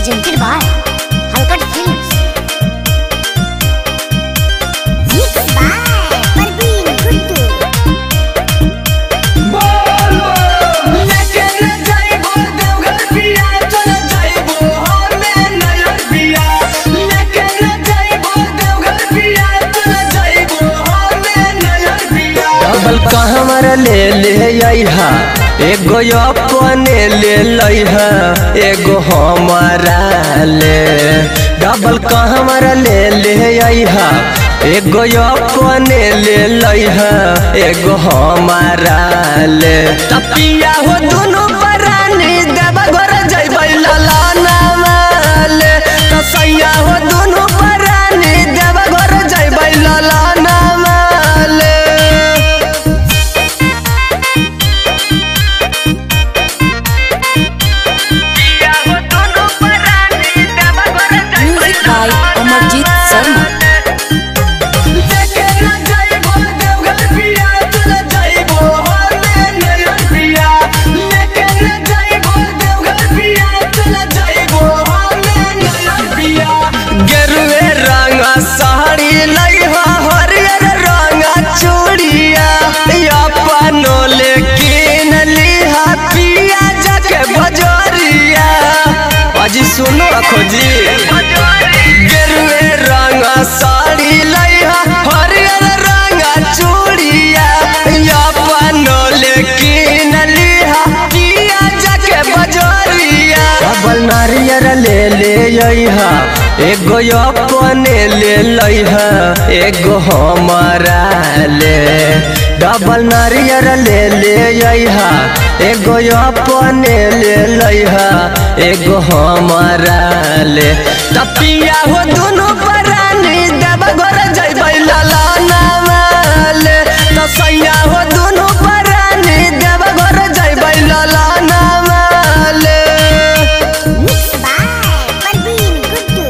presented by Halkat Films. Mixed by Parveen Guddu. Double कहमर ले ले अइहा एगो अपने ले लइहा एगो हमारा ले डबल कहमर ले ले अइहा एगो अपने ले लइहा एगो हमारा ले तपिया हो दुनु परानी देव घर जइबै ललाना माले तसैया हो दुनु परानी देव घर जइबै ललाना माले Music by Amarjit Sharma. गेरुए रंग साड़ी लइहा हरियर रंग चूड़िया अपनो ले किन लिहा पिया जाके बजरिया अजी सुनो खोजी गेरुए रंग साड़ी लइहा हरियर रंग चूड़िया अपनो ले किन लिहा पिया जाके बजरिया डबल नारियर ले ले अइहा एगो अपने ले लइहा एगो हमारा ले डबल नारियर ले ले अइहा एगो अपने ले लइहा एगो हमारा ले तपिया हो दुनु परानी देव घर जइबै ललाना माले तसैया हो दुनु परानी देव घर जइबै ललाना माले Mixed by Parveen Guddu.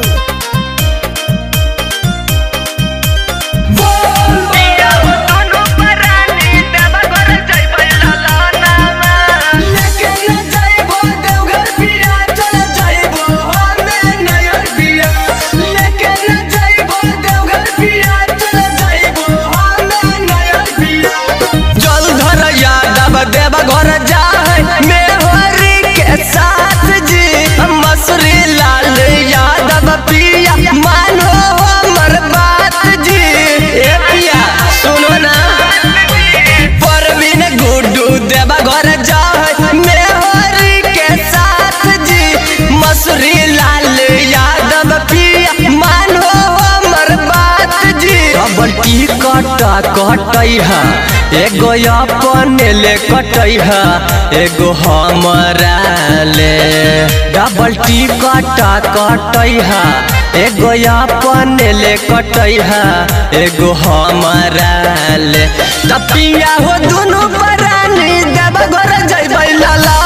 जल धर यादव देव घर जाए मेहरी के साथ जी मसूरी लाल यादव पिया मानो हमर बात जी ए पिया सुनो ना परवीन गुड्डू देव घर जाए मेहरी के साथ जी मसूरी लाल यादव पिया मानो हमर बात जी डबल टिकट कटैहा एगो अपने ले कटैहा एगो हमारा ले डबल टिकट कटैहा एगो अपने ले कटैहा एगो हमारा ले तपिया हो दुनु परानी देव घर जइबै लाला